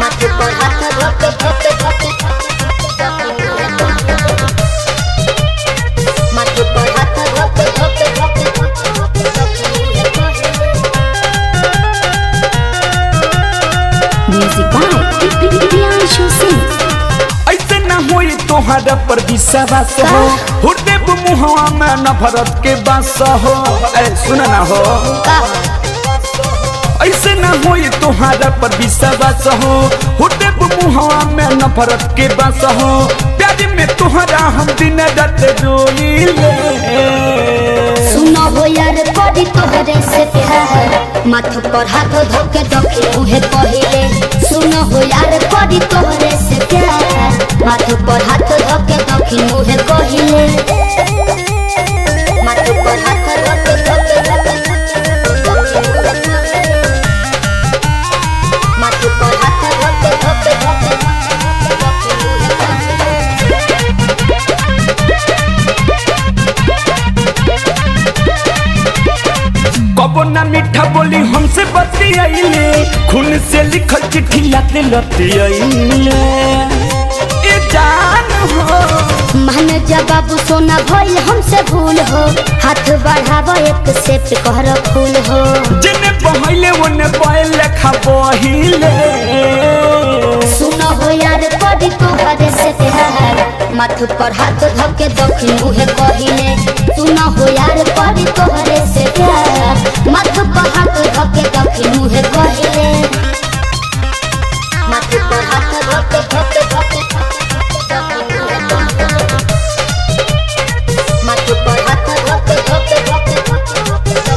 माथे पर हाथ धके धके धके माथे पर हाथ धके धके धके Music by Priyanshu Singh. ऐसे न होई तोहरा पर विश्वास हो हृदय मुहवा में नफरत के बास हो ए सुन ना हो ऐसे न होई तोहरा पर विश्वास हो हृदय मुहवा में नफरत के बास हो प्यार में तोहरा हम दिन रात रोइले सुनो हो यार पड़ी तोहरे से प्यार माथ पर हाथ धोके दखी उहे पहिले सुनो हो यार पड़ी तोहरे से प्यार माथ पर हाथ धोके दखी उहे पहिले माथ पर हाथ धोके धोके धोके माथ पर हाथ धोके धोके धोके कबो ना मीठा बोली हमसे बतियाइले खून से लिखल चिट्ठी लाते लतियाइले ए जान हो मान जा बाबू सोना भइल हमसे भूल हो हाथ बढ़ावा एक से कहर फूल हो जने बहले ओने बहल लेखा बहिले सुनो हो यार पड़ी तोहरे से प्यार माथ पर हाथ धके दखिन उहे कहिले सुनो हो यार पड़ी तोहरे से प्यार माथ पर हाथ धके दखिन उहे कहिले माथ पर हाथ धके धके धके माथ पर हाथ धके धके धके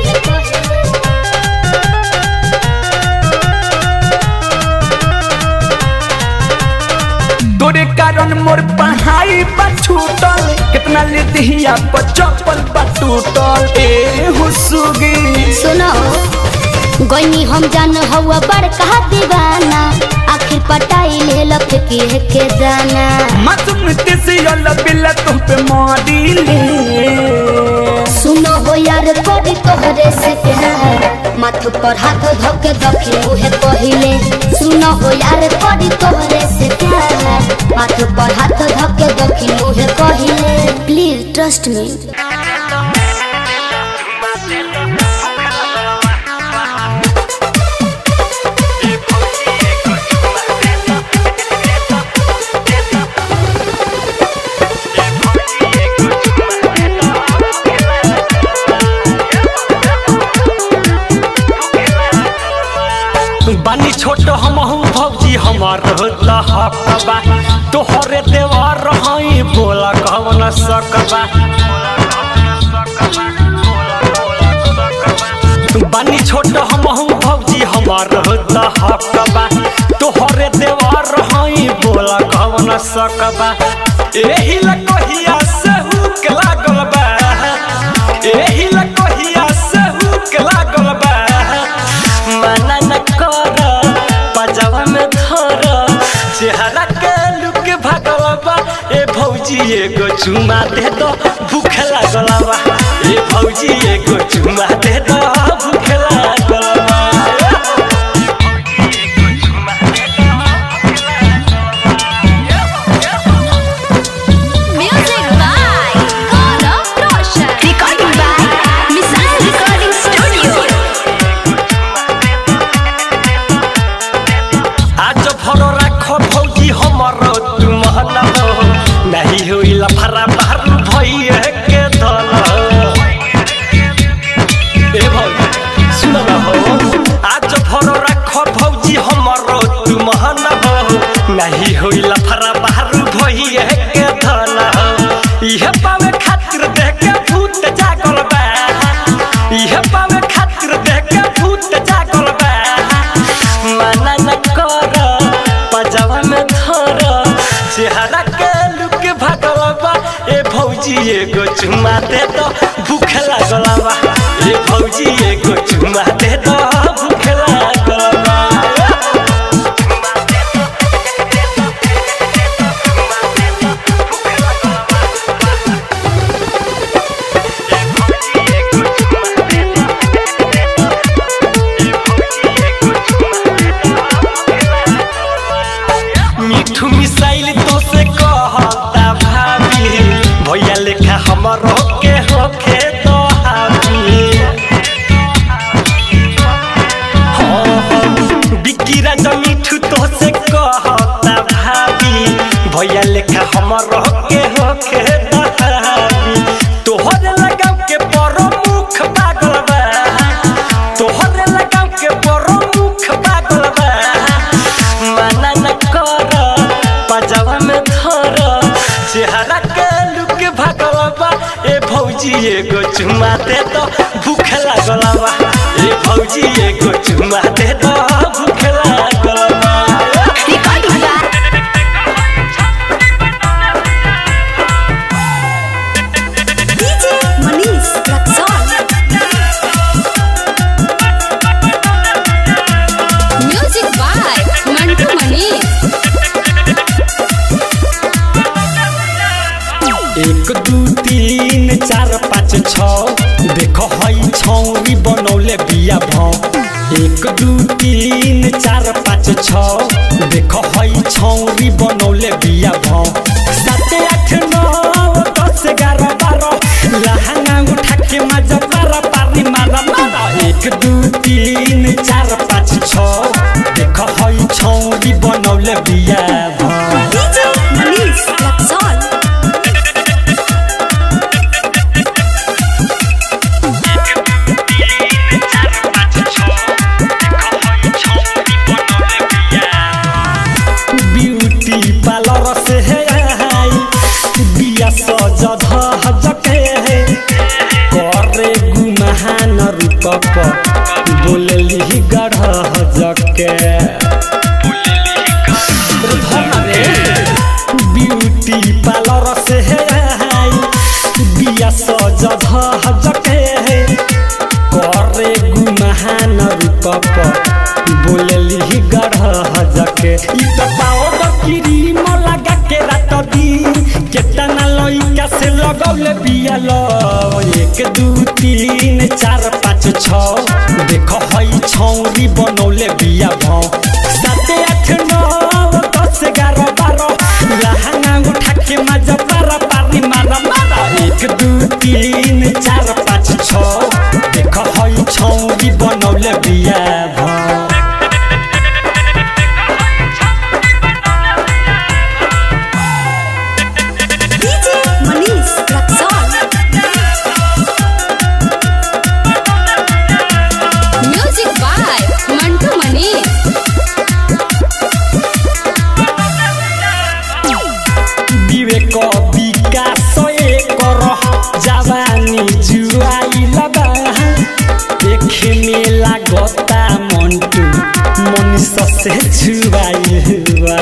तोरे कारण मोर पढ़ाई बा छूटल कितना ले दिहिया पर चप्पल बा टूटल ए हुसुगी सुनो गईनी हम जान हवा बड़का दीवाना आखिर पटाई ले लख के के जाना मासूम तेसे अल्लाह बिल्ला तुम पे मारिले सुनो हो यार पड़ी तोहरे से प्यार माथ पर हाथ धके दखी उहे पहिले सुनो हो यार पड़ी तोहरे से प्यार माथ पर हाथ धके दखी उहे पहिले प्लीज ट्रस्ट मी बानी छोट हमहू भौजी हमार हकबा तोहरे देवर रही बोला कहवन सकबा बानी छोट हमहू भौजी हमार हकबा तोहरे देवर रही बोला कहवन सकबा एही लकोहिया से हुक लागल बा एही लकोहिया से हुक लागल बा मना न कर पजावा में धर चेहरा के लुक भागल बा ए भौजी एगो चुमा दे दो भूख लागल बा ए भौजी एगो चुमा दे दो भूख लागल बा Music by Gaurav Roshan. Recording by Missile Recording Studio. आज भर राख भौजी हमर तू महना हो नहीं होइला फरा बाहर भइए के दल ए भौजी सुन न हो आज भर राख भौजी हमर तू महना हो नहीं होइला फरा बाहर भइए के दल इहे पावे खातिर देख के भूत जागल बा इहे पावे खातिर देख के भूत जागल बा मना न कर पजावा में धर चेहरा के लुक भागल बा ए भौजी एगो चुमा दे दो भूख लागल बा ए भौजी एगो चुमा दे दो भूख लागल बा राजा मिठू तो से कहता भाभी भैया लेखा हमर के होखे दहाबी तोहरे लगाव के प्रमुख पागल बा तोहरे लगाव के प्रमुख पागल बा माना न कर पजावा में धर चेहरा के लुक भागल बा ए भौजी एगो चुमा दे तो भूख लागल बा ए भौजी एगो चुमा दे तो भूख लागल बा Recording by DJ Manish Raxon. Music by Mantu Manish. एक दू तीन चार पाँच छ देख हई छौरी बनौले बिया भाव एक दू तीन चार पाँच छ देख हई छौरी बनौले बिया भाव सात आठ नौ दस ग्यारह बारह लहंगा उठा के मजा पारा पारी मारा मारा एक दू तीन चार पाँच छ देख हई छौरी बनौले बिया भाव DJ Manish Raxon. Beauty parlour से है आई बिया सज धज के है करे गुमहान रूप पर बोलली गढ़ जके ब्यूटी पार्लर से है आई बिया सज धज के है करे गुमहान रूप पर बोलली गढ़ जके ई त पाओ क्रीम लगा के रात दिन केतना लइका से लगौले बिया लो एक दू तीन चार पाँच छ देख हई छौरी बनौले बिया भाव सात आठ नौ दस ग्यारह बारह लहंगा उठा के मजा पारा पारी मारा मारा एक दू तीन चार पाँच छ देख हई छौरी बनौले बिया भाव DJ Manish Raxon. Music by Mantu Manish. विवेक विकास कर जवानी जुआई लबा देखे में लागता मंटू मनीष से छुआई बा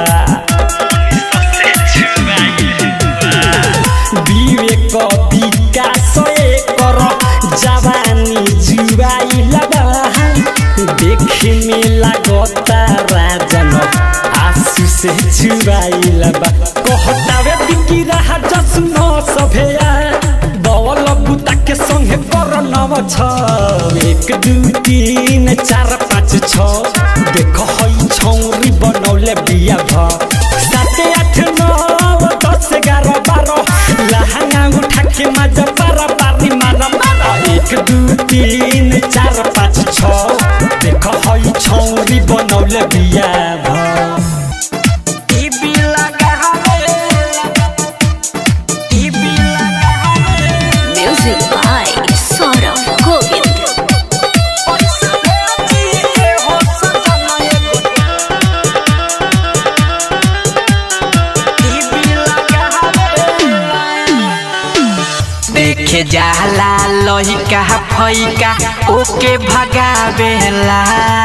विवेक विकास कर जवानी जुआई लबा देखे में लागता राजन आंसू से छुआई लबा कहतावे बिकी रहा जसुनो सभेया बवल बुता के संगे कर नव छ एक दू तीन चार पाँच छ देख हई छौरी बनौले बिया भ सात आठ नौ दस ग्यारह बारह लहंगा उठा के मजा पारा पारी मारा मारा एक दू तीन चार पाँच छ देख हई छौरी बनौले बिया भ Music by Saurabh Govind. देखे जाला लहिका फैका ओके भगावेला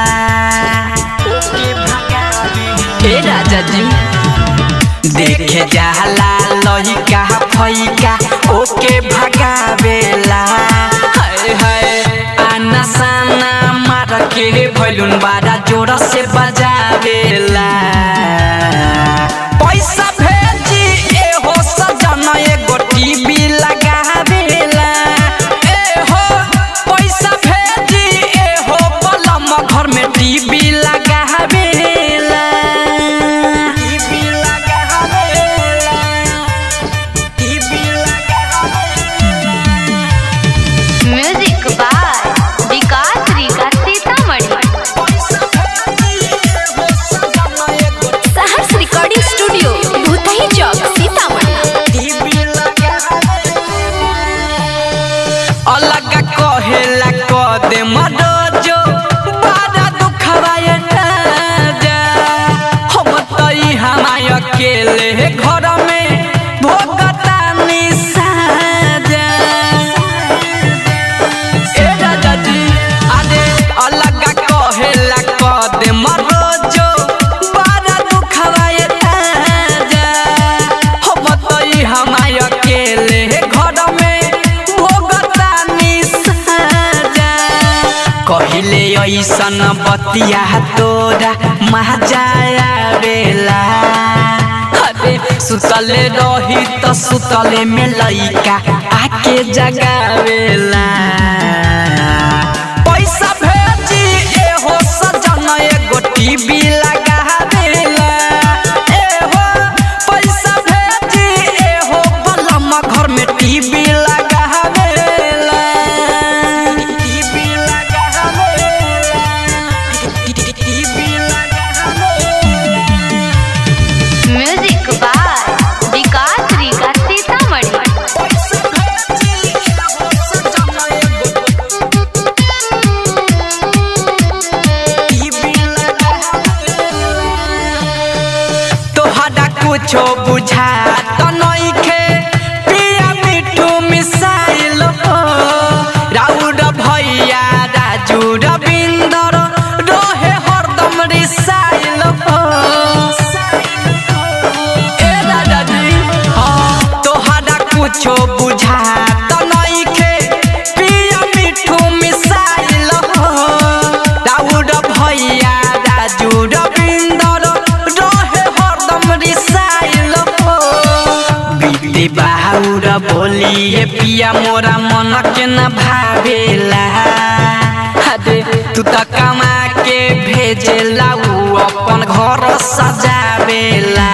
ए राजा जी देखे जाला लहिका फैका ओके भगावेला हाय हाय आना साना मार के भैलुन बारा जोर से बजावेला पैसा भेजी ए हो सजन एगो टीवी लगावेला ए हो पैसा भेजी ए हो बलम घर में टीवी लगावेला टीवी लगावेला TV Music by Vikas Rika Sitamarhi. बतिया तोरा महाजाया बेला अरे सुतले रही त सुतले में लइका आके जगावेला पैसा भेजी एहो सजन एगो टीवी लगावेला एहो पैसा भेजी एहो बलम घर में टीवी लगावेला टीवी लगावेला टीवी लगावेला म्यूजिक बाय विकास रीगा सीतामढ़ी तोहरा कुछो बुझा त नइखे पिया मिठू मिसाइल हो राउर भैया राजू रविंदर रोहे हरदम रिसाइल हो ए दादाजी हाँ तोहरा कुछो बुझा त नइखे पिया मिठू मिसाइल हो राउर भैया राजू रविंदर रहे हरदम रिसाइल हो बीते बाहुर बोलिए पिया मोरा मन के न भावेला अरे तू त कमा के भेजेला उ अपन घर सजावेला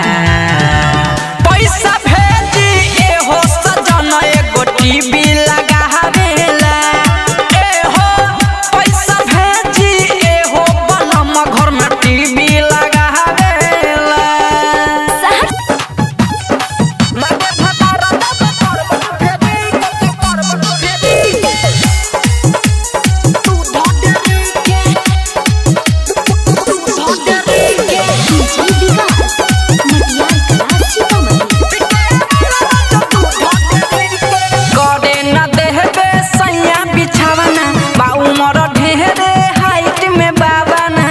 पैसा भेजी एहो सजन एगो टीवी लगावेला एहो पैसा भेजी एहो बलम घर में टीवी लगावेला मगे फटारा दब करब फेदी के करब फेदी तू धोडरी के तू धोडरी के डीजे विकास मटियार कला सीतामढ़ी करे न देहबे सैया बिछावना बा उमर ढेरे हाइट में बाबाना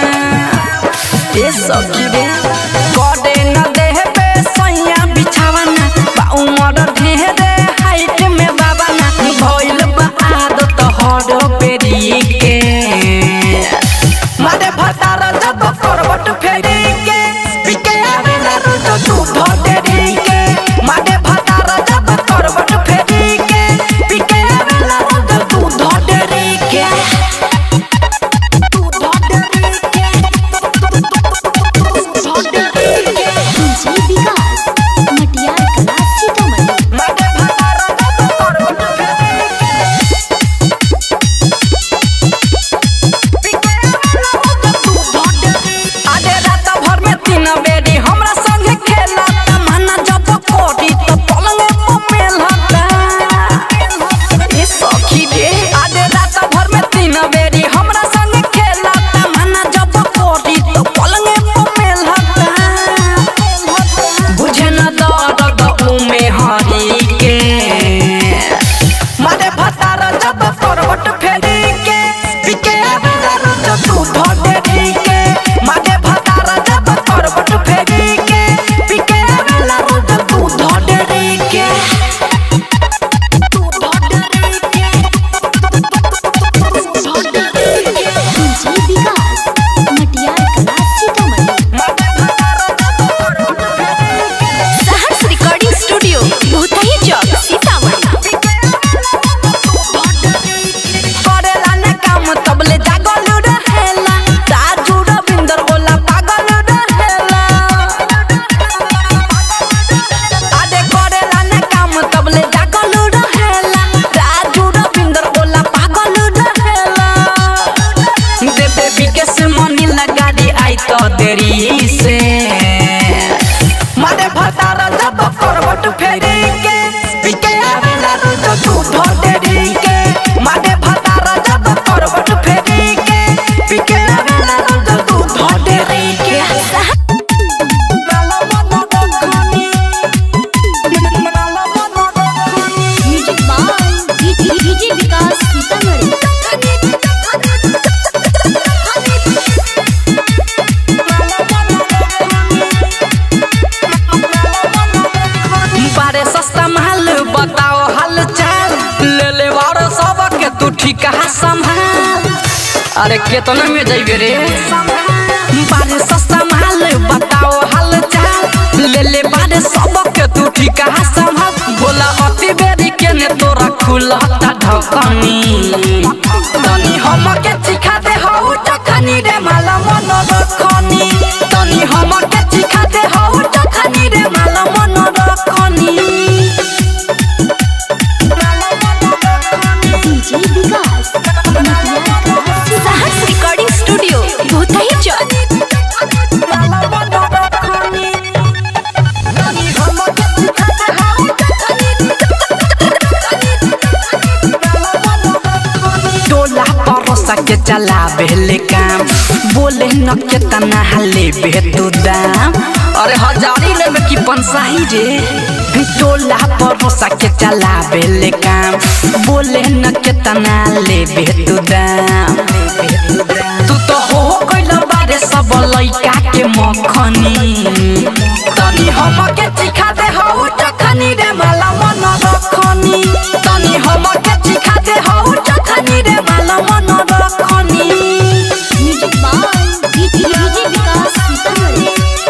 ए सखी रे करे न देहबे सैया बिछावना बा उमर ढेरे हाइट में बाबाना भइल बा आदत हर पेरी के मारे भतार जब करबट फेरी के पिके आवेला रोज तू धोडेरी के मारे भतार जब करबट फेरी के पिके आवेला रोज तू धोडेरी के तू धोडेरी के तू धोडेरी के डीजे विकास मटियार कला सीतामढ़ी मारे भतार जब करबट फेरी के आधे रात भर में तीन बेरी हमरा संगे खेला तमन्ना जब कोटी तो पलंग पे मेलता ए सखी रे आधे रात भर में तीन बेरी हमरा संगे खेला तमन्ना जब कोटी तो पलंग पे मेलता बुझे न दर्द उमे हरी के मारे भतार जब करवट फेरी के पिके आवेला रोज तू धोडेरी के मारे भतार जब करवट फेरी के पिके आवेला रोज तू धोडेरी के तू धोडेरी के तू धोडेरी के डीजे विकास मटियार कला सीतामढ़ी मारे भतार जब करवट फेरी के सहर्ष रिकॉर्डिंग स्टूडियो भूतही चौक सीतामढ़ी करेला न काम तबले जागल रहेला राजू रविंदर गोला पागल रहेला आदे करेला न काम तबले जागल रहेला राजू रविंदर गोला पागल रहेला देबे विकेश मनी लगाड़ी आई तो देरी से मारे भतार जब करवट फेरी के पिके आवेला रोज तू धोडेरी के मारे भतार जब करवट फेरी के पिके आवेला रोज तू धोडेरी के music by DJ Vikas Sitamarhi बारे सस्ता माल बताओ हाल चाल ले ले वारो सब के तू ठीक संभाल अरे केतना में जाइबे रे बारे सस्ता माल बताओ हाल चाल ले ले बारे सबके तू ठिका संभाल बोला अति बेरी के ने तोरा खुलता ढकनी तनी हम के चिखा दे हौ टखनी रे माला मन रखनी तनी हम के चिखा दे हौ टखनी रे माला मन रखनी DJ Vikas Sahas recording studio Bhutahi Chowk माला मन रखनी तनी हम के चिखा दे हौ टोला परोसा के चला बेले काम बोले न के तना हले बे तू दाम अरे हजारी लेबे की पंसाही रे टोला परोसा के चला बेले काम बोले न के तना लेबे तू दाम तू तो हो कइला बारे सब लइका के मखनी तनी हम के चिखा दे हौ टखनी रे माला मन रखनी तनी हम के चिखा दे हौ टखनी रे माला मन रखनी music by DJ Vikas Sitamarhi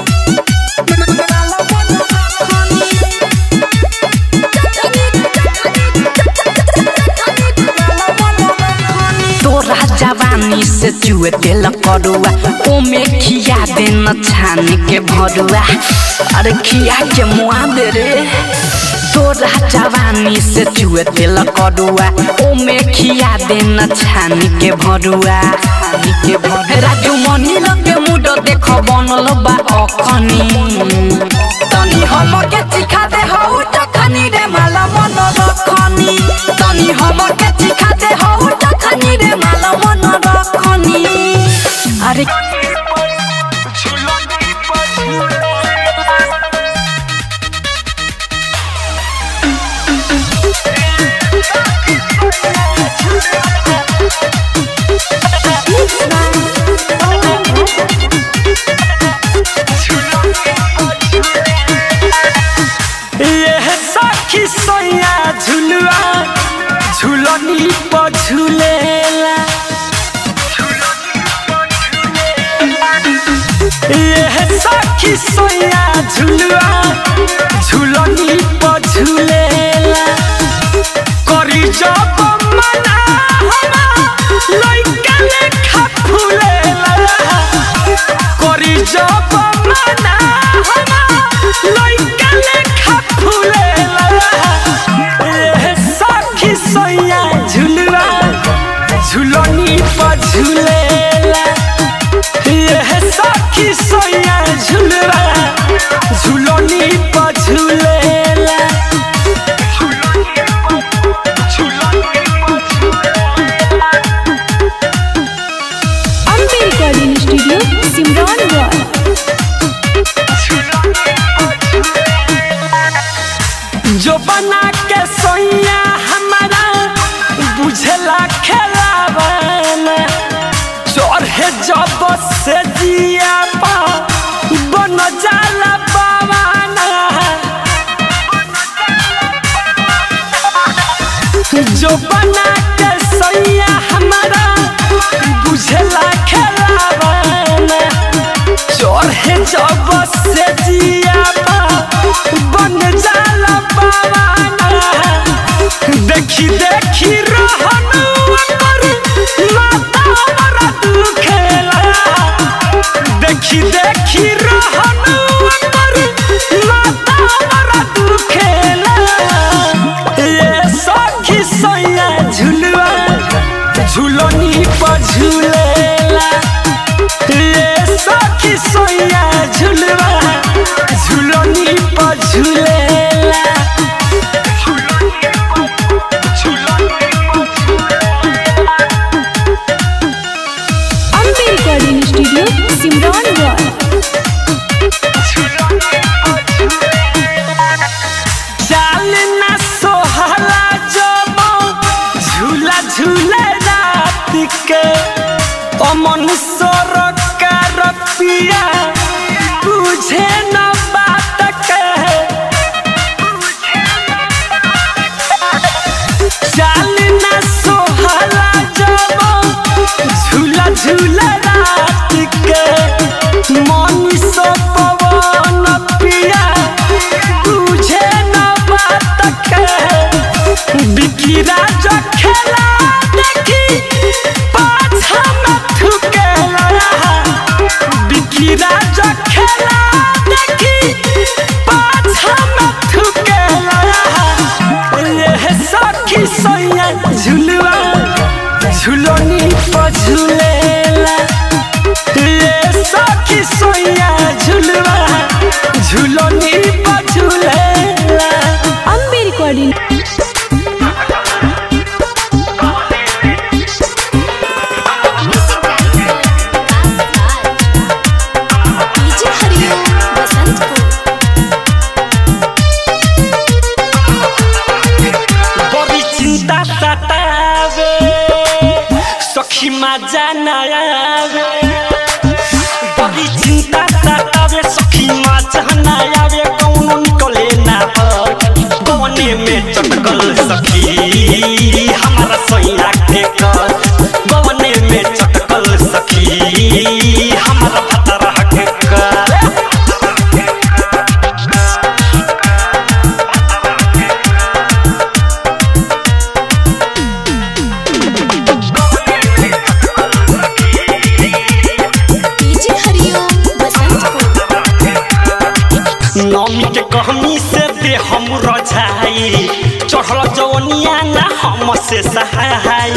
तोरा जवानी से चुए तेल करुआ ओमे खिया दे न छान के भरुआ अरे खिया के मुआ दे रे तोरा जवानी से चुए तेल करुआ ओमे खिया दे न छान के भरुआ छान के भरुआ राजू मनी लगे मुड देख बनल बा अखनी तनी हम के चिखा दे हौ टखनी रे माला मन रखनी तनी हम के चिखा दे हौ टखनी रे माला मन रखनी अरे ये सखी सैया झुलुआ झुलनी पर झुलेला ये सखी सैया झुलुआ झुलनी पर झुलेला करी जब मना हमा लइका लेखा फुलेला करी जब मना हमा लइका लेखा फुलेला ए सखी सैया झुलुआ झुलनी पर झुलेला ए सखी सैया झुलुआ झुलनी पर झुलेला अम्बे रिकॉर्डिंग स्टूडियो सिमरन रॉय जो बना के सोइया हमारा बुझला खेलावाना चढ़े जब से जिया पा बन जाला पावाना जो बना के सोइया हमारा बुझला खेलावाना चढ़े जब से जिया पा बन जाला पावाना देखी देखी रहनु कर माता हमरा दुखेला देखी देखी रहनु कर माता हमरा दुखेला ये सखी सैया झुलुआ झुलनी पर झुलेला ये सखी सैया झुलवा झुलनी पर झुलेला अम्बे रिकॉर्डिंग स्टूडियो सिमरन रॉय चाल ना सोहला जब झूला झूले रात के अमन सरकार पिया बुझे न बात के चाल ना सोहला जब झूला मजा ना आवे बड़ी चिंता सतावे सखी मजा ना आवे कौनो निकले ना गवने में चटकल सखी हमारा सैया के कर गवने में चटकल सखी हमारा भतरा के कर डीजे हरिओम बसंतपुर नमी के कहनी से दे हम रजाई चढ़ल जवनिया ना हम से सहाय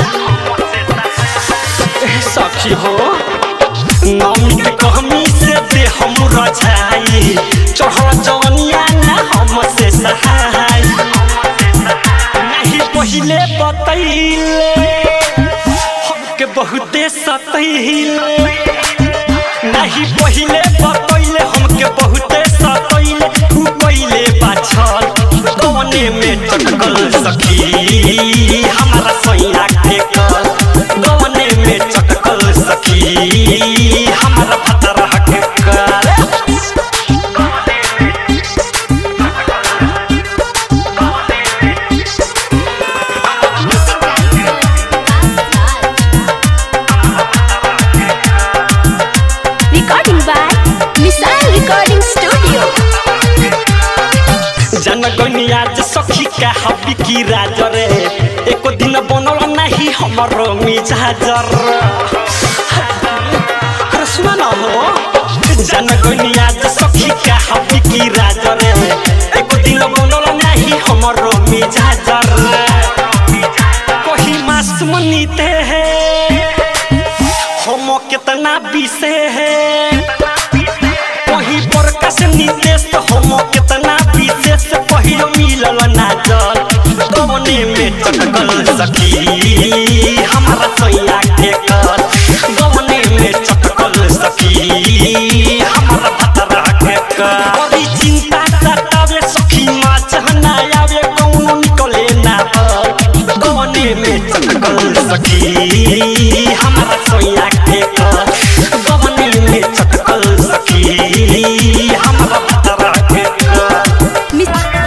ए सखी हो नमी के कहनी से दे हम रजाई चढ़ल जवनिया ना हम से सहाय नहीं पहिले बतैले हमके बहुते सतैले नहीं पहिले बतैले हमके बहुते सतैले उ पहिले बाछल गवने में चटकल सखी हमारा सैया के कर गवने में चटकल सखी हमारा भतरा के कर recording by missile recording studio जनगनिया जे सखी का हबी की राज रे एको दिन बनल नहीं हमरो मिजाजर अरे सुना ना हो जनगनिया जे सखी का हबी की राज रे एको दिन बनल नहीं हमरो मिजाजर कोही मास मनीते है हम कितना बीसे है वही प्रकाश नितेश हम कितना विशेष पहिलो मिलल ना जल गवने में चटकल सखी हमारा सैया के कर गवने में चटकल सखी हमारा भतरा के कर बड़ी चिंता सतावे सखी माछ ना आवे कौनो निकले ना गवने में चटकल सखी हमारा सैया के कर गवने में चटकल सखी हमारा भतरा के कर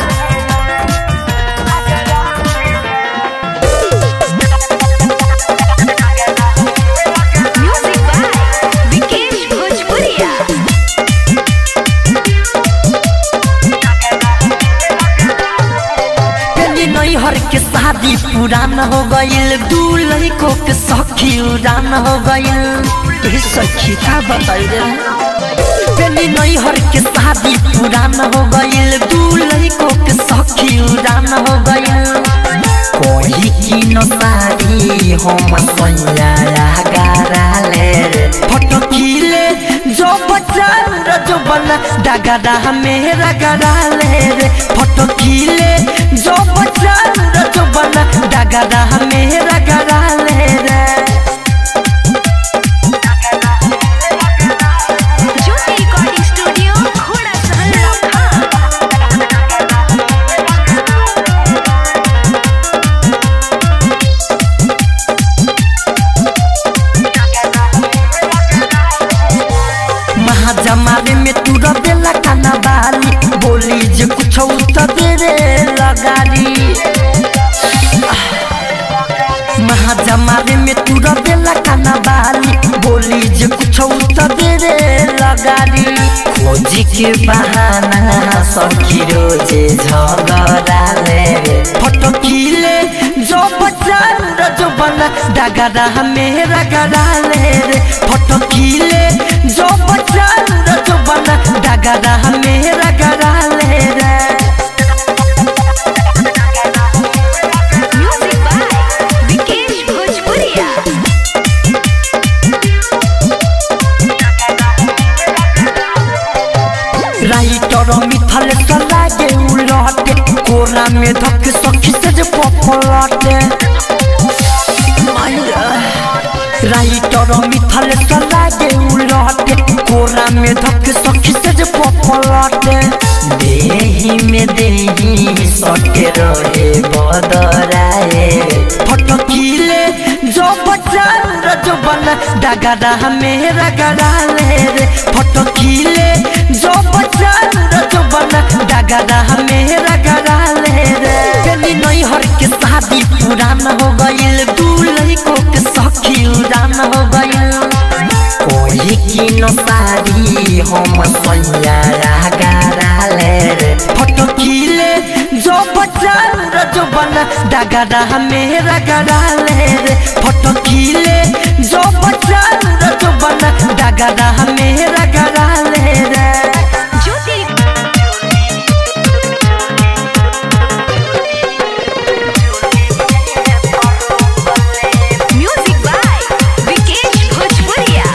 म्यूजिक बाय विकेश भोजपुरिया पहले नैहर के शादी पुरान हो गईल दूल्हे को के सखी उड़ान हो गईल ए सखी का बताई रे पहले नैहर के शादी पुरान हो गईल दूल्हे को के सखी उड़ान हो गईल कोई की न सारी हम सैया गाराले रे फोटो खीले जो बच्चा जो बना डगरा मेरा गराले रे फोटो खीले जो बच्चा जो बना डगरा मेरा गराले रे ज्योति रिकॉर्डिंग स्टूडियो घोड़ा सहल लखा महाजमारे में तू रबेला काना बाली बोली जे कुछ तो दे रे लगारी महाजमारे में तू रबेला काना बाली बोली जे कुछ तो दे रे लगारी खोजी के बहाना सखी रोजे झगड़ा ले रे फोटो खीले जो बच्चा जो बना डगरा मेरा गड़ा ले रे फोटो खीले जो बच्चा जो बना डगरा मेरा गड़ा ले रे म्यूजिक बाय विकेश भोजपुरिया राइटर मिथल सलागे उलटे कोरा में धक सखी से जे पपलटे राइटर मिथल सलागे उलटे कोरा में धक सखी से जे पपलटे देही में देही सके रहे बदराए फटकीले जो बच्चा डगरा मेरा गरा ले रे फोटो खीले जो बचल जो बना डगरा मेरा गरा ले रे पेली नई हर के शादी पुराना हो गइल दूल्हे को के सखी उड़ान हो गइल कोई की न सारी हम सैया गरा ले रे फोटो खीले जो बचल जो बना डगरा मेरा गरा ले रे फोटो खीले जो बचल जो बना डगरा मेरा गरा ले रे ज्योति म्यूजिक बाय विकेश भोजपुरिया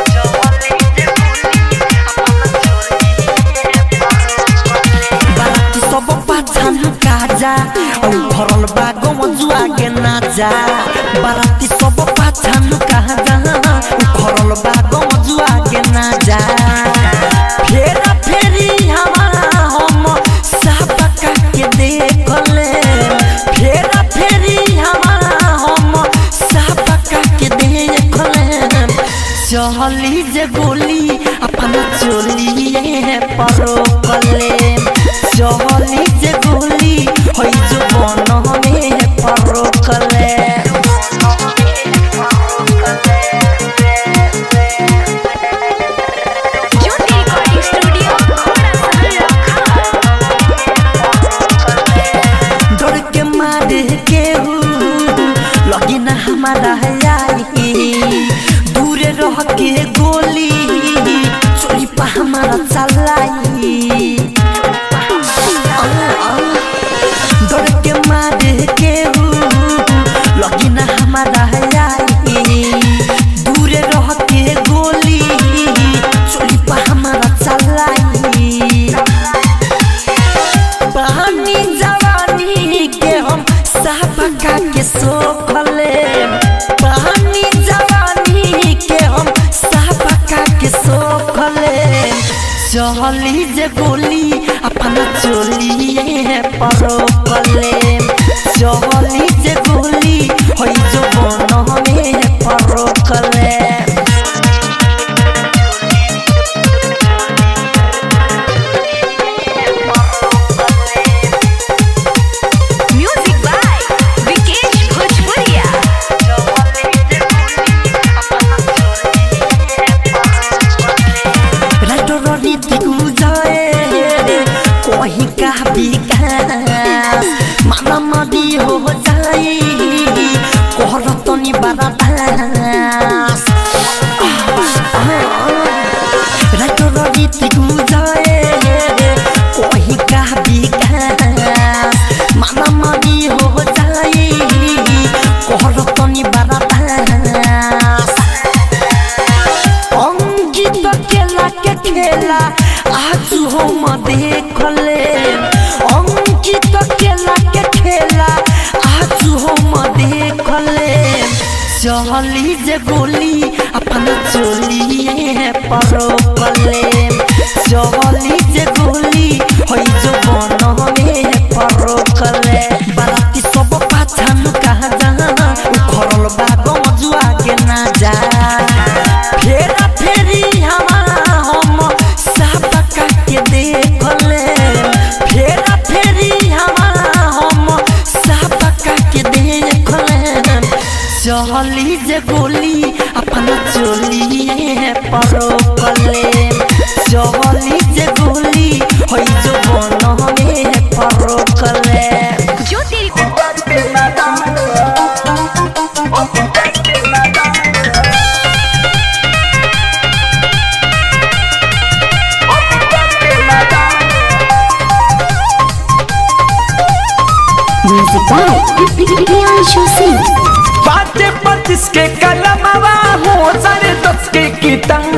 बाराती सब पाछान काजा औ भरल बागो जुआ के नाजा बाराती सब पाछान काजा औ भरल बागो जुआ के नाजा फेरा फेरी हमारा हम सापका के देखले फेरा फेरी हमारा हम सापका के देखले चहली जे गोली अपन चोलिए परो कले चहली जे गोली होई जो बन में परो कले ज्योति रिकॉर्डिंग स्टूडियो डर के मारे केहू लगी ना हमारा आई दूर रह के गोली चोरी पा हमारा चलाई डर के मारे केहू लगी ना हमारा आई दूर रह के गोली चोरी पा हमारा चलाई पानी जवानी के हम सापका के सोखले पानी जवानी के हम सापका के सोखले चहली जे गोली अपना चोलिए परोकले चहली जे गोली होई जो बन में परोकले म्यूजिक बाय विकेश भोजपुरिया राइटो रडी दिगु जाए कोही का विकास माना मदी हो जाई कोहर तनी बारा दास राइटो रडी दिगु जाए कोही का विकास माना मदी हो जाई कोहर तनी बारा दास अंकित केला के खेला आज हम देखले अंकित केला के खेला आज हम देखले चहली जे गोली अपन चोलिए परोकले चहली जे गोली होई जो बन में परोकले बाराती सब पाछान कहा जा उखरल बागो जुआ के ना जा फेरा फेरी हमारा हम सापका के देखले फेरा फेरी हमारा हम सापका के देखले चहली जे गोली अपना चोलिए परोकले चहली जे गोली होई जो बन में परोकले ज्योति म्यूजिक बाय प्रियांशु सिंह बाटे पच्चीस के कलमवा हो साढ़े दस के किताब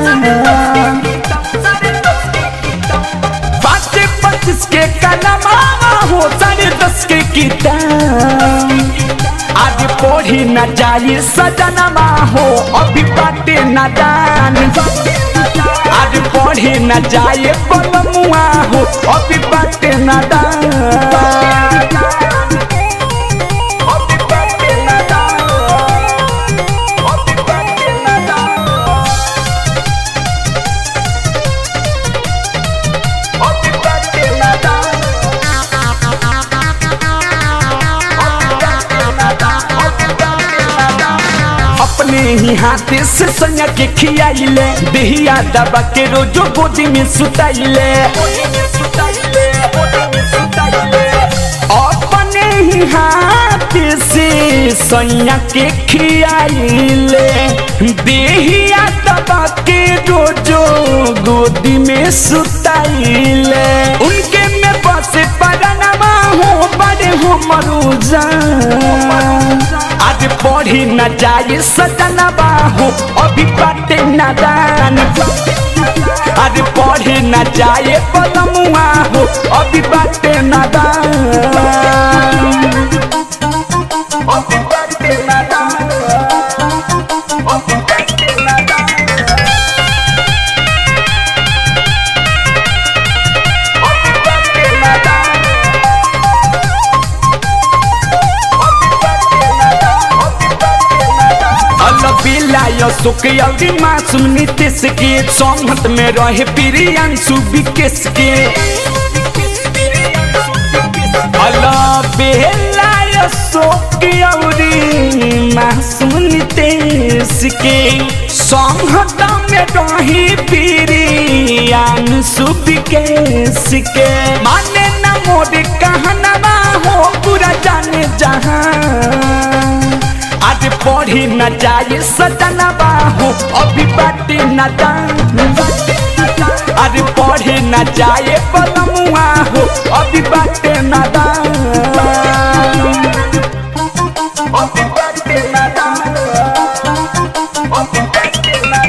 बाटे पच्चीस के कलमवा हो साढ़े दस के किताब आज पढ़ी न जाई सजनमा हो अभी बाटे न जान आज पढ़ी न जाए बलमुआ हो अभी बाटे न दान अभी बाटे न दान अभी बाटे न दान अपने ही हाथ से सैया के खियाइले देहिया दबा के रोजो गोदी में सुताइले अपने ही हाथ से सैया के खियाइले देहिया दबा के रोजो गोदी में सुताइले उनके में बसे परनमा हो बड़े हो मरुजा आज पढ़ी न जाए सजनबा हो अभी बाटे नादान आज पढ़ी न जाए पलमुआ हो अभी बाटे नादान अभी बाटे नादान अभी बाटे नादान अभी बाटे नादान अलबिला सुख अवधि मासूम नीतीश के संगत में रहे प्रियांशु विकेश के अलबेला सुख अवधि मासूम नीतीश के संगत में रहे प्रियांशु विकेश के माने न मोर कहनवा हो पूरा जाने जहां आज पढ़ी न जाए सजनबा हो अभी बाटे न आज पढ़ी न जाए पलमुआ हो अभी बाटे न अभी बाटे न अभी बाटे न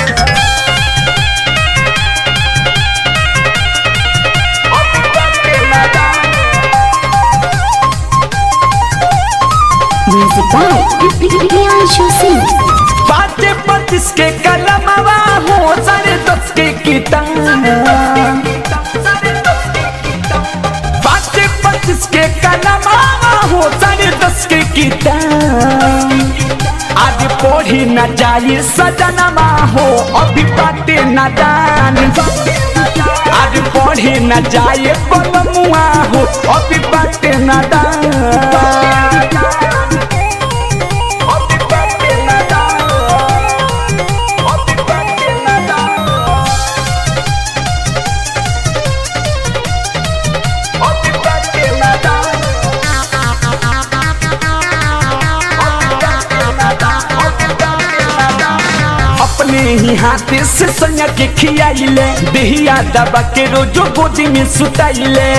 अभी बाटे न म्यूजिक बाय प्रियांशु सिंह बाटे पच्चीस के कलमवा हो साढ़े दस के किताब बाटे पच्चीस के कलमवा हो साढ़े दस के किताब आज पढ़ी न जाए सजनमा हो अभी बाटे न दान आज पढ़ी न जाए पलमुआ हो अभी बाटे न दान अभी बाटे न दान अभी बाटे न दान अभी बाटे न दान अपने ही हाथ से सैया के खियाइले देहिया दबा के रोजो गोदी में सुताइले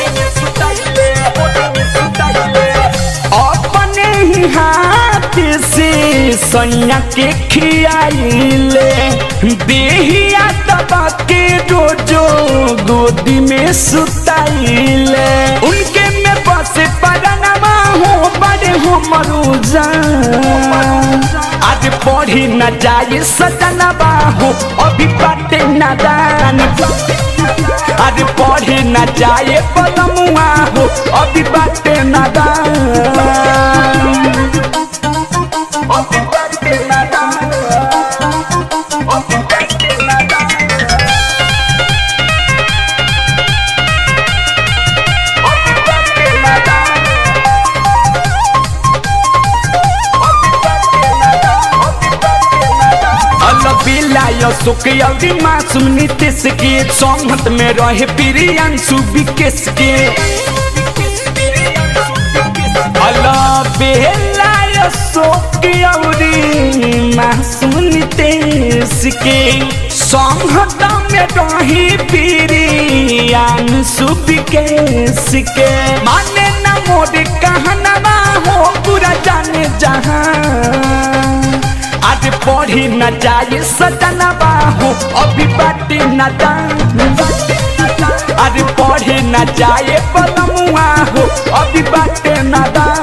अपने ही हाथ से सैया के खियाइले देहिया दबा के रोजो गोदी में सुताइले उनके में बसे परनमा हो बड़े हो मरुजा आज पढ़ी न जाए सजनबा हो अभी बाटे नादान आज पढ़ी न जाए पलमुआ हो अभी बाटे नादान अभी बाटे नादान अभी बाटे नादान अभी बाटे नादान अलबिला सुख अवधि मासूम नीतीश के संगत में रहे प्रियांशु विकेश के अलबेला सुख अवधि मासूम नीतीश के संगत में रहे प्रियांशु विकेश के माने न मोर कहनवा हो पूरा जाने जहां आज पढ़ी न जाए सजनबा हो अभी बाटे न आज पढ़ी न जाए पलमुआ हो अभी बाटे न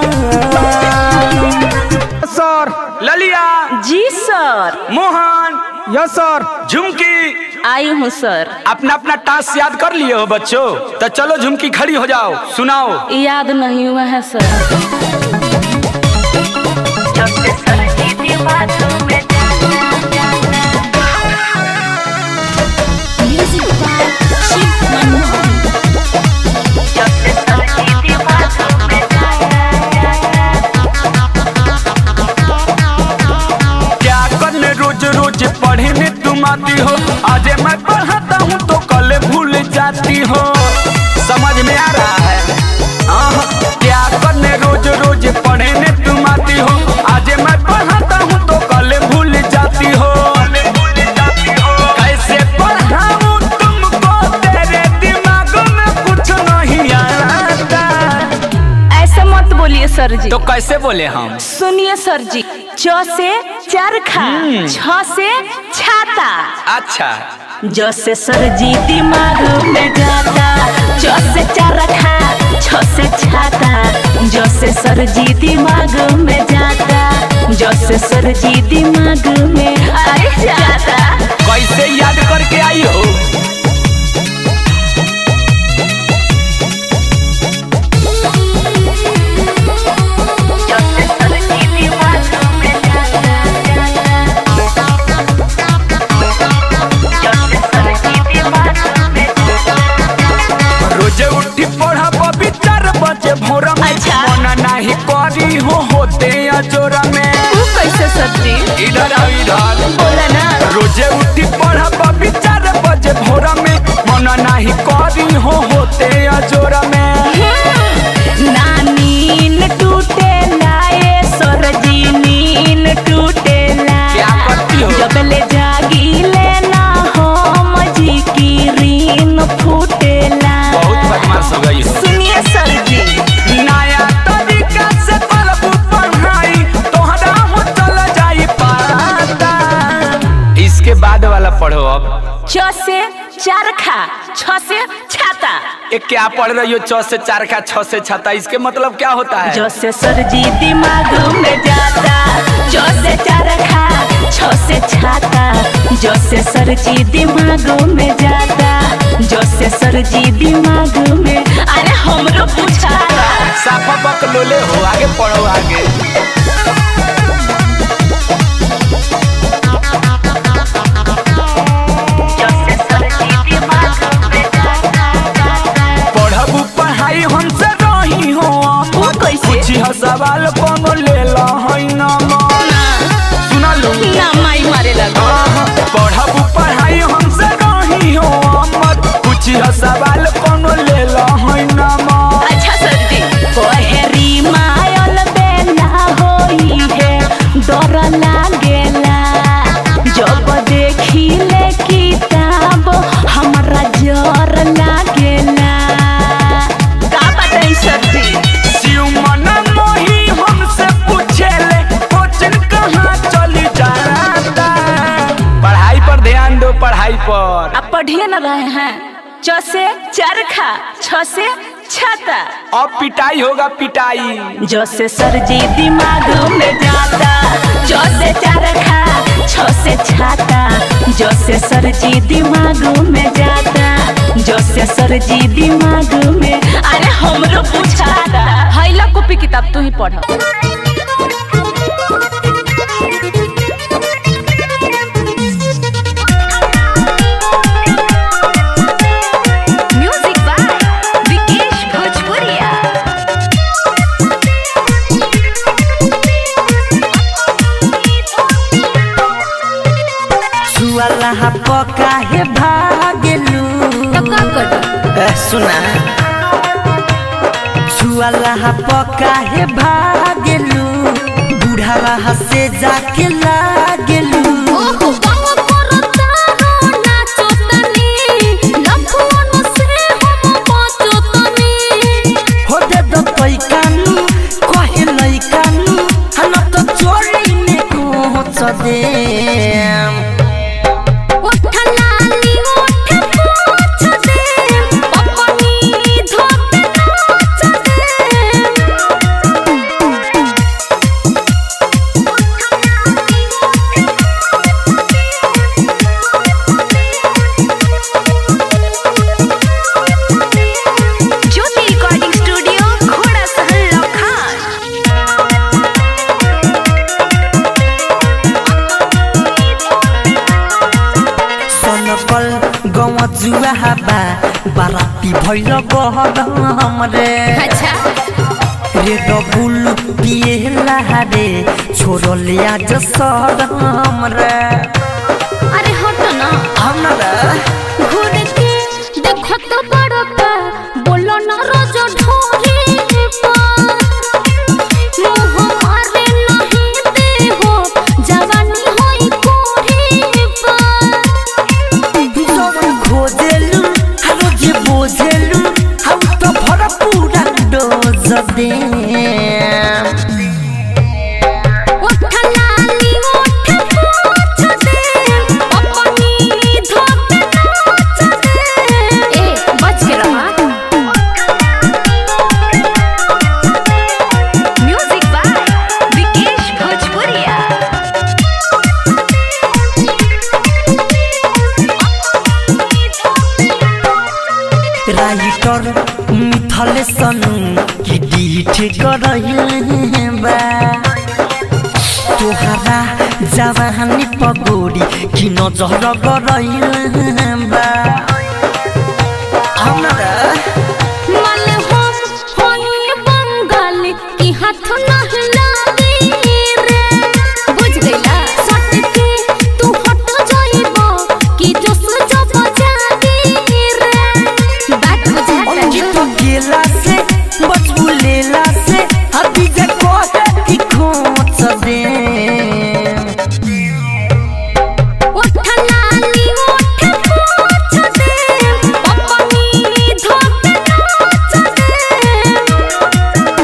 सर ललिया जी सर मोहन यस सर झुमकी आई हूँ सर अपना अपना टास्क याद कर लिए हो बच्चों तो चलो झुमकी खड़ी हो जाओ सुनाओ याद नहीं हुआ है sir music by Shiv Manmohan sir ji तो कैसे बोले हम सुनिए सर जी च से चरखा छ से छाता अच्छा ज से सर जी दिमाग में जाता च से चरखा छ से छाता ज से सर जी दिमाग में जाता ज से सर जी दिमाग में अरे जाता कैसे याद करके आई हो ज से सर जी दिमाग में जाता ज से सर जी दिमाग में रोजे उठी पढ़ा बबी चार बजे भोर में अच्छा। मना नहीं करी हो होते अजोरा में तू कैसे सर जी इधर आओ इधर बोला ना रोजे उठी पढ़ा बबी चार बजे भोर में मना नहीं करी हो होते अजोरा में नानीन टूटे लाए सरजी नीन टूटे क्या करती हो? जब ले जागी लेना हम जी की रीन फूटेला बहुत बदमाश हो गई हो। सुनिए सर जी नया तरीका से पढ़बू पढ़ाई तोहरा हो चल जाई पाता इसके बाद वाला पढ़ो अब च से चरखा छ से छाता एक क्या पढ़ रही हो चौ से चार का छह से छता इसके मतलब क्या होता है जो से सर जी दिमाग में जाता जो से चरखा छ से छाता जो से सर जी दिमाग में जाता जो से सर जी दिमाग में अरे हमरो पूछाता साफा बक लोले हो आगे पढ़ो आगे जो से सर जी दिमाग में जाता पढ़बू पढ़ाई हमसे रही हो वो कैसे? पूछी हो सवाल कोनो ले ला है ना सुना लू ना माई मारे लगा पढ़बू पढ़ाई हमसे रही हो मत पूछी हो सवाल कोनो ले ला है ना अच्छा सर जी कोहरी मायल बेला होई है डर लागेला जब देखी ले किताब हमरा जर लागेला का बताई सर जी शिव मन मोही हमसे पूछे ले कोचिंग कहाँ चली जाता पढ़ाई पर ध्यान दो पढ़ाई पर आप पढ़िए न रहे हैं च से चरखा छ से छाता अब पिटाई होगा पिटाई जो से सर जी दिमाग में जाता जो से चरखा छ से छाता जो से सर जी दिमाग में जाता जो से सर जी दिमाग में अरे हमरो पूछाता हैला कॉपी किताब तू ही पढ़ म्यूजिक बाय विकेश भोजपुरिया सुअला पका हे भागेलू ए, सुना सुअला पका हे भागेलू बुढ़ावा से जाके लागेलू हो दे दो तोई कानू कहे लई कानू हम तो चोरी में पहुंच दे ज्योति रिकॉर्डिंग स्टूडियो घोड़ा सहल लखान सनकल गव जुआ बा बाराती भैल गहम रे रे डबुल पिए रे छोड़ले आज सरम रे अरे हटो ना हमरा घूर के देखो तो बड़का बोलो ना रोज ढोरी पर मुंह मारे नहीं दे हो जवानी होई कोरी पर जवन खोजेलु हालो जे बोझेलु हम तो भर पूरा डोज दे राइटर मिथले सनु की डीठ करहिले बा तोहरा जवानी पगोरी की नजर करहिले बा हमरा मलहोश होई बंगाल की हाथ नहीं लागे रे बुझ गइला सट के तू हट जाइबो कि जोश जब जागे रे बात बुझा उनकी तो गेला से बचबू लेला से अभी जे कोहे की खोच दे उठलानी उठ पूछ दे अपनी धोके नाच दे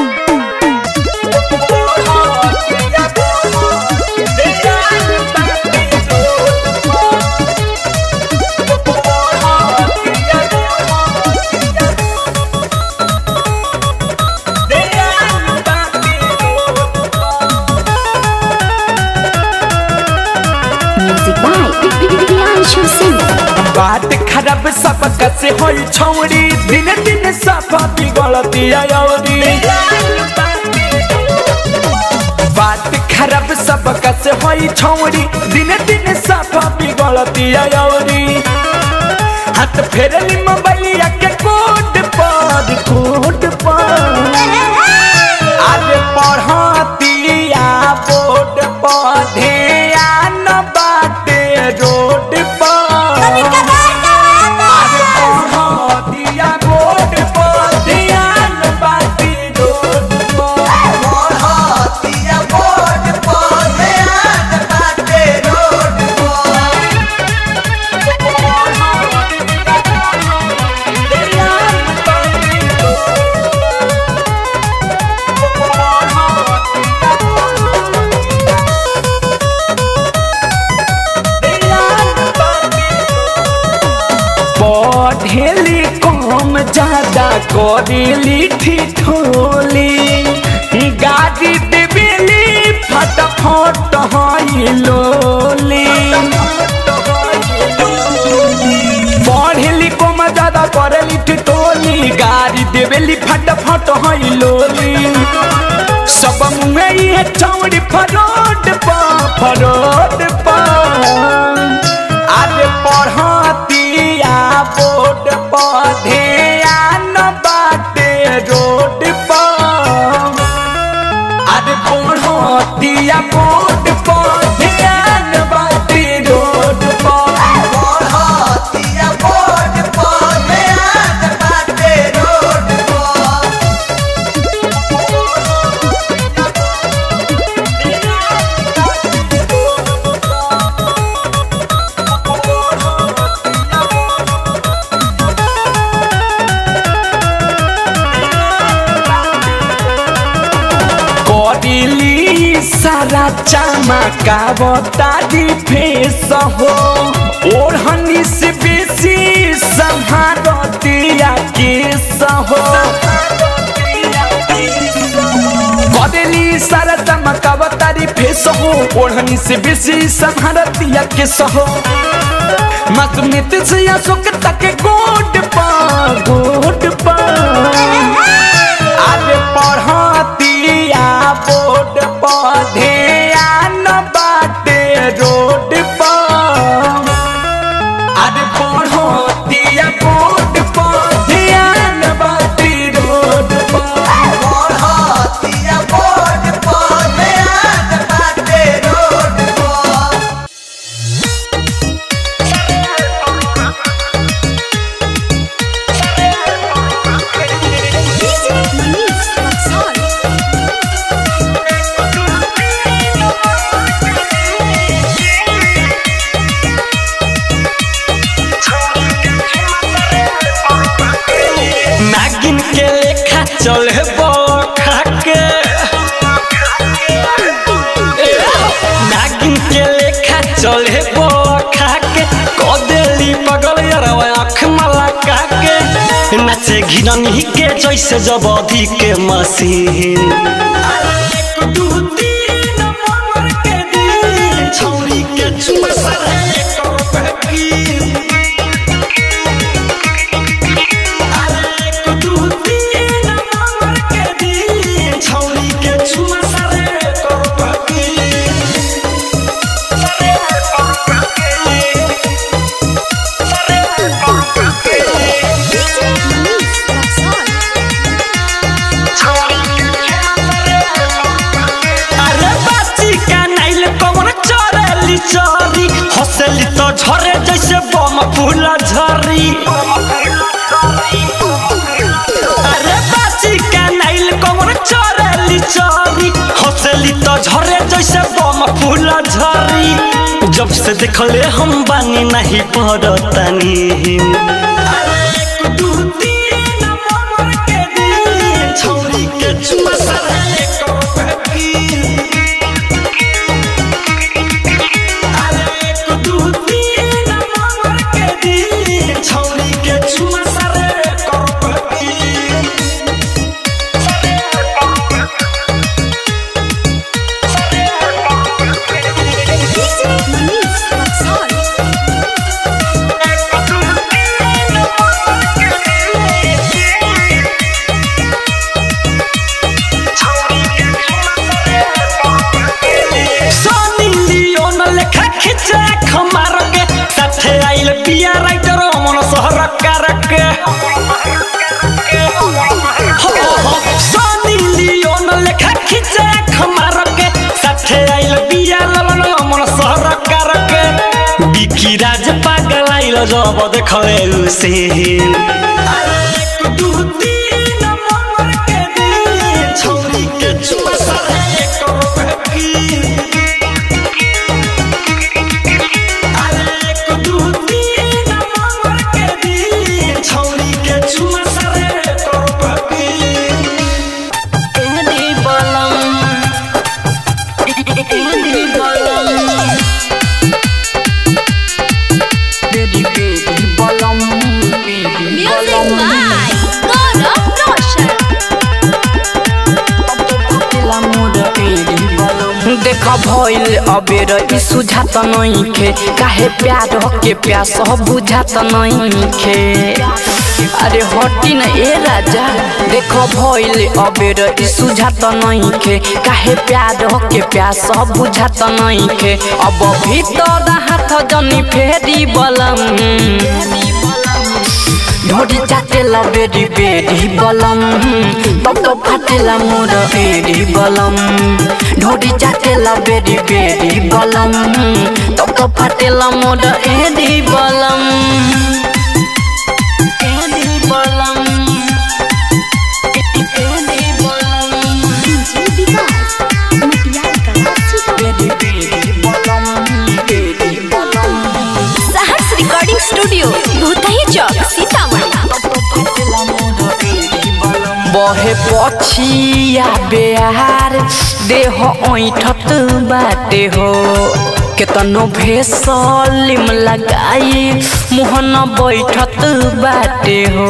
म्यूजिक बाय प्रियांशु सिंह बात खराब सब कसे होई छौड़ी दिन दिन सब बिगड़ती आयोरी बात खराब सब कसे होई छौड़ी दिन दिन सब बिगड़ती आयोरी हाथ फेरली मोबाइलिया के कोड पर कोड पर आगे पढ़तिया बोर्ड पर ध्यान बाटे रोड पर आगे पढ़तिया बोर्ड पर ध्यान बाटे रोड पर पढ़ेली कम ज्यादा करेली ठिठोली गाड़ी देवेली फटाफट हई लोली पढ़ेली कम ज्यादा करेली ठिठोली गाड़ी देवेली फटाफट हई लोली सब मुँह ये चौड़ी फरोड पा फरोड पा आगे पढ़तिया बोर्ड पर ध्यान बाटे रोड पर आगे पढ़तिया बोर्ड पर ध्यान बाटे रोड पर करिली सारा चमकावतारी फेस हो ओढ़नी से बेसी संहारतिया केस हो करेली सारा चमकावतारी फेस हो ओढ़नी से बेसी संहारतिया केस हो मकमित से अशोक तक गोड पा गोड पा आगे पढ़तिया बोर्ड पर ध्यान बाटे रोड पर आगे पढ़तिया बोर्ड पर ध्यान बाटे रोड पर नागिन के लेखा चले बखा के नागिन के लेखा चले बखा के कदेली पगल यारवा आँख मला के नाचे घिरनी के जैसे जब अधिक के मशीन दू तीन नंबर के दिन छौरी के चुमा सारा एक रुपए की फूल झरी अरे बाची के नाइल कमर चरेली चरी हंसली तो झरे जैसे बम फूल झरी जब से देखले हम बानी नहीं पड़तानी छौरी के चुमा सरे करो छौरी के चुमा सरे करो सोनी लियोन लेखा खिचे खमार के साथे आइल पिया राइटर मन सहर कर के हो, हो, सोनी लियोन लेखा खिचे खमार के साथे आइल पिया ललन मन सहर कर के बिकी राज पागल आइल जब देखले उसे छौरी के चुमा सरे करो छौरी के चुमा सरे करो एदी बलम एदी बलम बेदी बेदी बलम बेदी Music by Gaurav Roshan. देख भइल अबेर ई सुझात नइखे काहे प्यार के प्यास बुझात नइखे अरे हटी न ए राजा देख भइल अबेर ई सुझात नइखे काहे प्यार के प्यास बुझात नइखे अब भीतर हाथ जनी फेरी बलम ढोडी चाटेला बेडी बेडी बलम तब तो फाटेला मोर एडी बलम ढोडी चाटेला बेडी बेडी बलम तब तो फाटेला मोर एडी बलम एडी बलम एडी बलम बेडी बेडी बलम बेडी बलम Sahas Recording Studio, Bhutahi Chowk, Sitamarhi. बहे पछिया बेहार देह ऐठत बाटे हो केतनो भेसलिम लगाई मुहन बैठत बाटे हो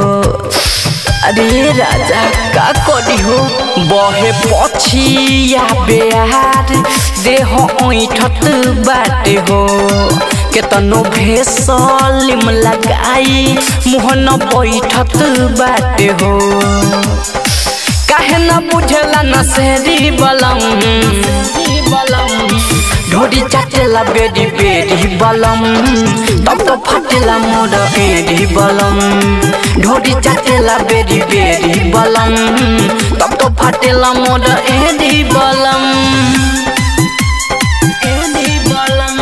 अरे राजा का करी हो बहे पछिया बेहार देह ऐठत बाटे हो केतनो भेसलिम लगाई मुहन बैठत बाटे हो काहे न बुझला न सेरी बलम ढोडी चाटेला बेडी बेडी बलम तब तो फाटेला मोर एडी बलम ढोडी चाटेला बेडी बेडी बलम तब तो फाटेला मोर एडी बलम एडी बलम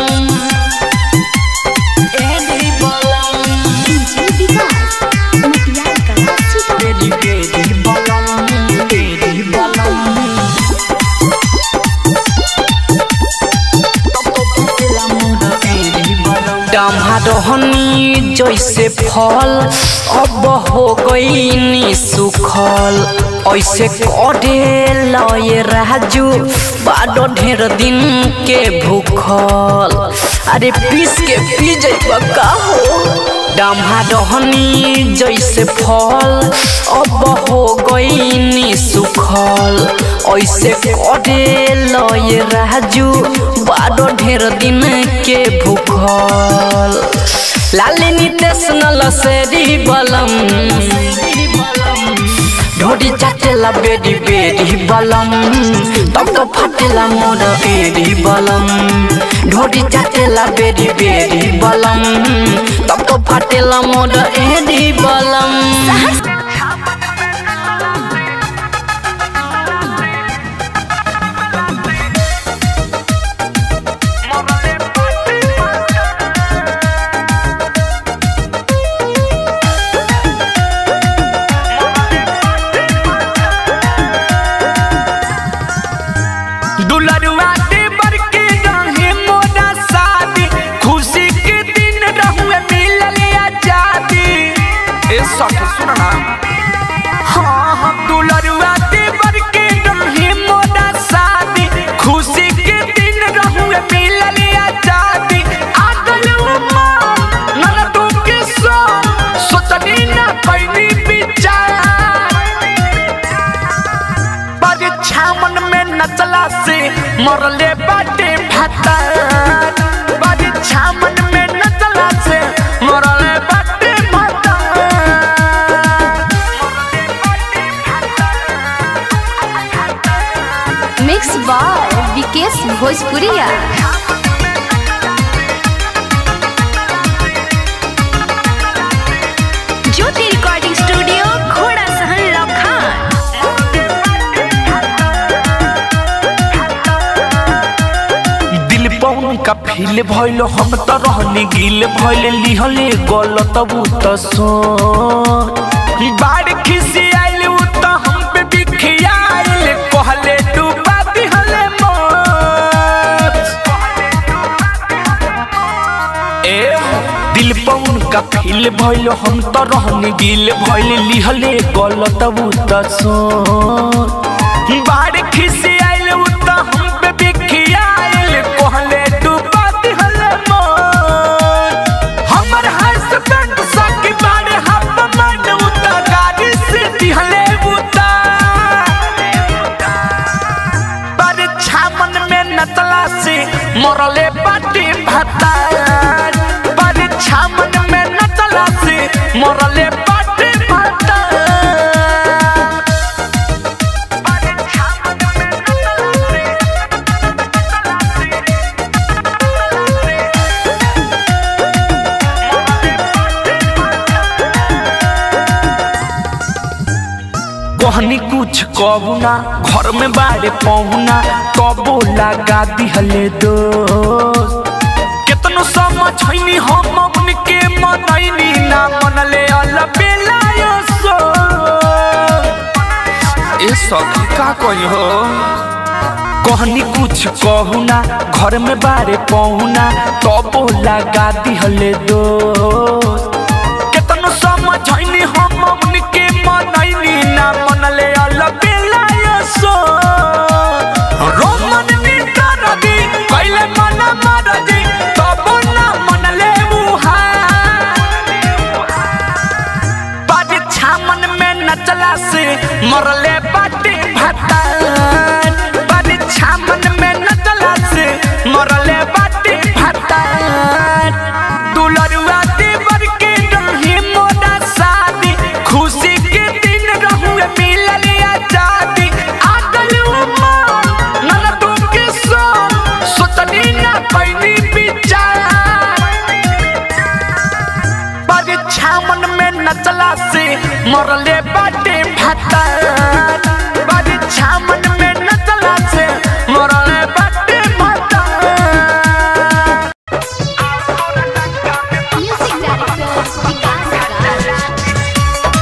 एडी बलम बेडी बेडी बलम बेडी बलम डमहाडहनी जैसे फल अब हो गई सुखल ऐसे करे लय राजू बाडो ढेर दिन के भूखल अरे पीस के पी जैबा का हो डमहाडहनी जैसे फल अब हो गई सुखल ऐसे करे लय राजू बाडो ढेर दिन के भूखल लालिनी तेसनल सेरी बलम ढोडी चाटेला बेडी बेडी बलम तब तो फाटेला मोर एडी बलम ढोडी चाटेला बेडी बेडी बलम तब तो फाटेला मोर एडी बलम सखी सुन ना हाँ हम दुलरुआ देवर के रही मोरा शादी खुशी के दिन रहुए मिलल आजादी आगल उमर ननदों के संग सोचनी ना कैनी विचार परीक्षा मन में नचला से मरले बाटे भातार परीक्षा मन में नचला से मरले बाटे भातार मिक्स बाय विकेश भोजपुरिया ज्योति रिकॉर्डिंग स्टूडियो घोड़ा सहन लखान दिल पौन का फील भइल हम त रहनी गिल भइल लिहले गलत उ त सो बाढ़ खिसी आइल उ त हम पे बिखियाइल कहले डूबा दिहले मोर ए दिल पौन का फील भइल हम त रहनी गिल भइल लिहले गलत उ त सो बाढ़ खिसी आइल उ त हम पे बिखियाइल कहले डूबा दिहले मोर हमर हस्बैंड सकी बाड़े हम मन उ त गाड़ी से दिहले उ त परीक्षा मन में नचला से मरले बाटी भातार परीक्षा मन में नचला से मरले बाटी भातार कहनी कुछ कहू ना घर में बारे पहुना कबो लगा दिहले दोस्त केतनो समझैनी हम उनके मनैनी ना मनले अलबेलायो सो ए सखी का कही हो कहनी कुछ कहू ना घर में बारे पहुना तबो लगा दिहले दोस्त केतनो समझैनी हम उनके मनैनी ना मनले अलबेलायो सो रोमन नितर दी कैले मन मर दी तबो ना मनले उहा परीक्षा मन में नचला से मरले बाटी भातार परीक्षा मन में नचला से मरले बाटी भातार दुलरुआ देवर के रही मोरा शादी खुशी के दिन रहुए मिलल आजादी आगल उमर ननदों के संग सोचनी ना कैनी विचार परीक्षा मन में नचला से मरले बाटे भातार परीक्षा मन में नचला से मरले बाटे भातार म्यूजिक डायरेक्टर विकास राज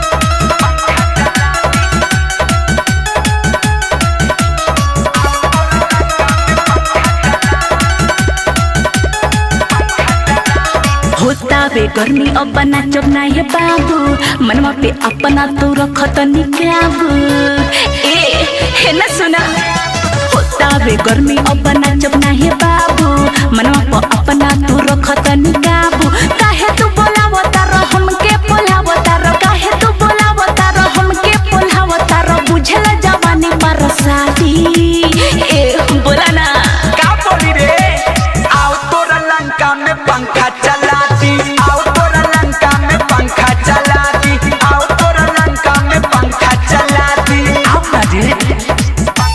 होता बे गर्मी अब बना चबना है बाबू मनवा पे अपना तो रखत निकाबू ए है ना सुना होता बे गर्मी अब बना चबना है बाबू मनवा पे अपना तो रखत निकाबू काहे तू बोलावता रह हमके बोलावता रह काहे तू बोलावता रह हमके बोलावता रह बुझला जवानी पर शादी ए बोला ना का बोली रे आओ तोरा लंका में पंखा चला दी आओ तोरा लंका में पंखा चला दी आओ तोरा लंका में पंखा चला दी आओ ना रे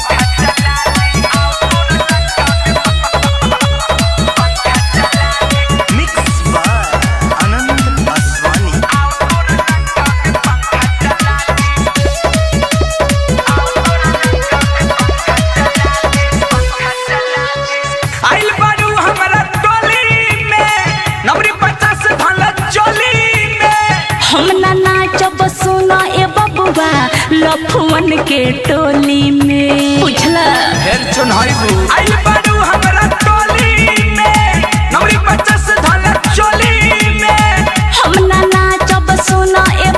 मिक्स बाय आनंद आसवानी आइल बारू हमरा टोली में नवरी पचास भला चोली में हम ना नाचब सुना ए बबुआ लफुअन के टोली में बुझला फिर चुनाइबू आइल बारू हमरा टोली में नवरी पचास भला चोली में हम ना नाचब सुना ए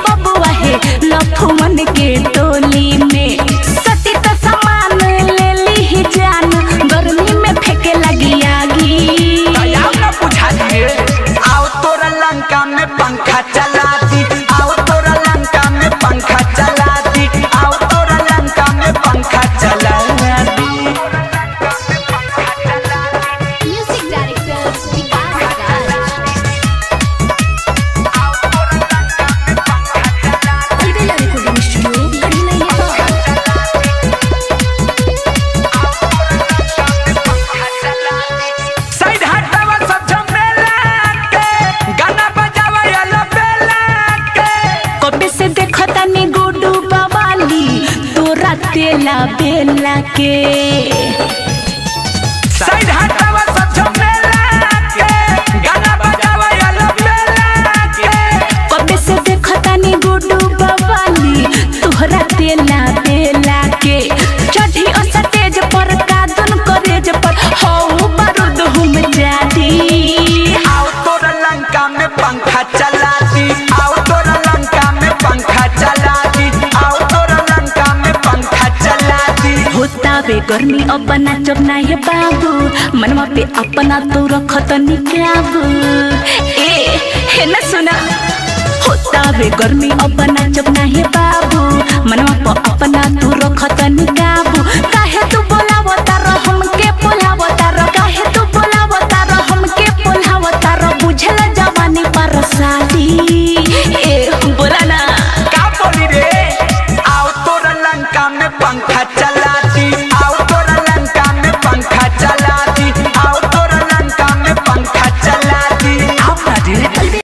बेला बेला के साइड हटावा सब मेला के गाना बजावा याला मेला के कबे से देखतानी गुडू बवाली तोहरा तेला तेला के चढ़ी असा तेज पर कादन करेज पर हौ बारूद हम जादी आओ तोरा लंका में पंखा चला दी आओ तोरा लंका में पंखा चला दी आओ तोरा लंका में पंखा चला दी होता बे गर्मी अब नाचब ना हे बाबू मनवा पे अपना तो रखत निकाबू ए हे न सुना होता बे गर्मी अब नाचब ना हे बाबू मनवा पे अपना तो रखत निकाबू